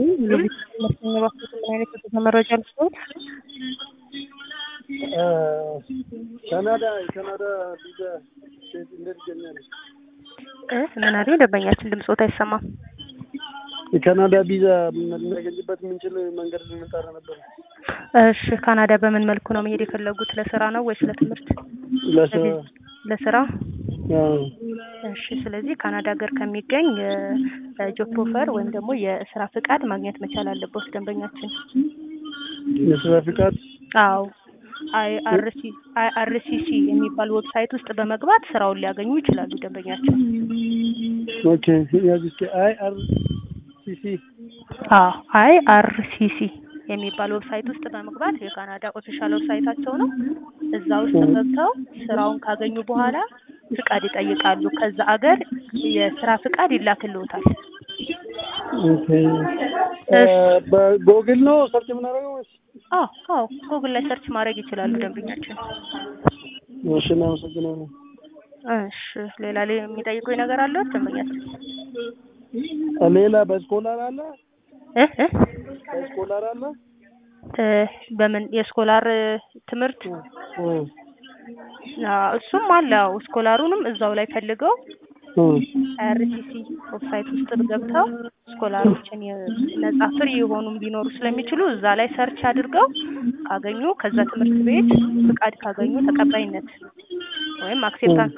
ምን አይነት መረጃ ልስጥዎት? ካናዳ የካናዳ ቪዛ እንዴት ይገኛል? እ ምን አሉኝ? ደንበኛችን ድምፅዎት አይሰማም። የካናዳ ቪዛ ልናገኝበት የምንችል መንገድ ልንጠራ ነበር። እሺ ካናዳ በምን መልኩ ነው መሄድ የፈለጉት? ለስራ ነው ወይስ ለትምህርት? ለስራ ለስራ። አዎ። እሺ ስለዚህ ካናዳ ሀገር ከሚገኝ ጆብ ኦፈር ወይም ደግሞ የስራ ፍቃድ ማግኘት መቻል አለበት ደንበኛችን። የስራ ፍቃድ አዎ አይአርሲ አይአርሲሲ የሚባል ዌብሳይት ውስጥ በመግባት ስራውን ሊያገኙ ይችላሉ ደንበኛችን። ኦኬ ያዝ እስኪ አይ አር ሲ ሲ አዎ አይአርሲሲ የሚባል ዌብሳይት ውስጥ በመግባት የካናዳ ኦፊሻል ዌብሳይታቸው ነው። እዛ ውስጥ ገብተው ስራውን ካገኙ በኋላ ፍቃድ ይጠይቃሉ። ከዛ አገር የስራ ፍቃድ ይላክልዎታል። ኦኬ በጎግል ነው ሰርች የምናደርገው ወይስ? አዎ አዎ ጉግል ላይ ሰርች ማድረግ ይችላሉ ደንበኛችን። እሺ እናመሰግናለን። እሺ ሌላ ላይ የሚጠይቁኝ ነገር አለ ደንበኛችን? ሌላ በስኮላር አለ እ እ በስኮላር አለ እ በምን የስኮላር ትምህርት እ አዎ እሱም አለ። አዎ ስኮላሩንም እዛው ላይ ፈልገው እ አይአርሲሲ ዌብሳይት ውስጥ ገብተው ስኮላሮችን ነጻ ፍሪ የሆኑም ሊኖሩ ስለሚችሉ እዛ ላይ ሰርች አድርገው ካገኙ ከዛ ትምህርት ቤት ፍቃድ ካገኙ ተቀባይነት ወይም አክሴፕታንስ